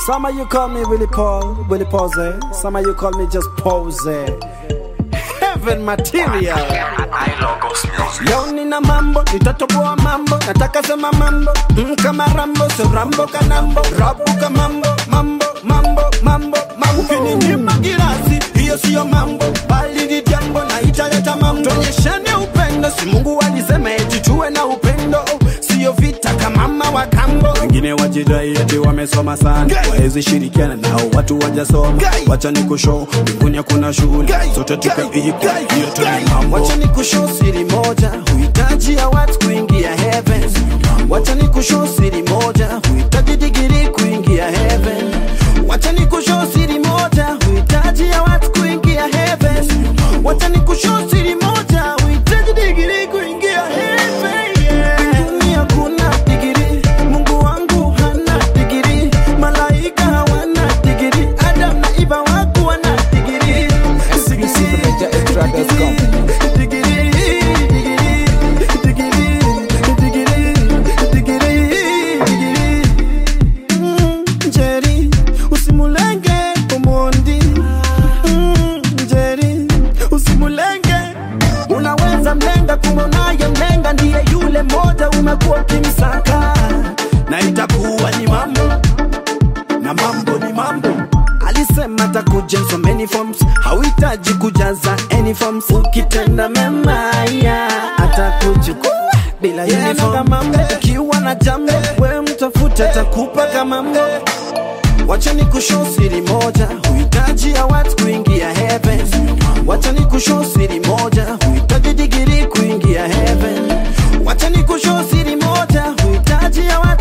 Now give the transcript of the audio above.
Some of you call me Willie Paul, Willie Pose. Some of you call me just Pose. Heaven material. Leo nina mambo, nitatoboa mambo, nataka sema mambo mm, kama Rambo, so Rambo kanambo, rabuka mambo, mambo, mambo, mambo, mambo. Ukininyima girasi, hiyo siyo mambo, bali ni jambo na italeta mambo. Tuonyeshane upendo, si Mungu alisema eti tuwe na upendo, siyo vita kama mama wa kambo. Wengine wajidai eti wamesoma sana, wawezi shirikiana nao watu wajasoma. Wacha ni kushow, mbinguni hakuna shughuli, sote tukaipa hiyo tu ni mambo. Wacha ni kushow siri moja, huhitaji ya watu kuingia heaven. Wacha ni kushow siri moja, huhitaji digiri kuingia heaven. Wacha ni kushow siri moja, huhitaji ya watu kuingia heaven. Wacha ni kushow siri moja, huhitaji digiri kuingia heaven. Yeah. Mbinguni hakuna digiri, Mungu wangu hana digiri, malaika hawana digiri, Adam na Eva wako wana digiri. Exclusive@extra.com. Digiri, digiri, digiri, digiri, digiri, digiri. Mm, Njeri, usimulenge Omondi. Mm, Njeri, usimulenge unaweza mlenga kumbe unaye mlenga ndiye yule moja umekuwa ukimsaka na itakuwa ni mambo na mambo ni mambo alisema takuja in so many forms hauhitaji kujaza any forms ukitenda mema ya atakuchukua bila uniform mambo ukiwa na jambo we mtafute takupa kama mambo Wacha ni kushow siri moja, huhitaji ya watu kuingia heaven. Wacha ni kushow siri moja, huhitaji digiri kuingia heaven. Wacha ni kushow siri moja, huhitaji ya watu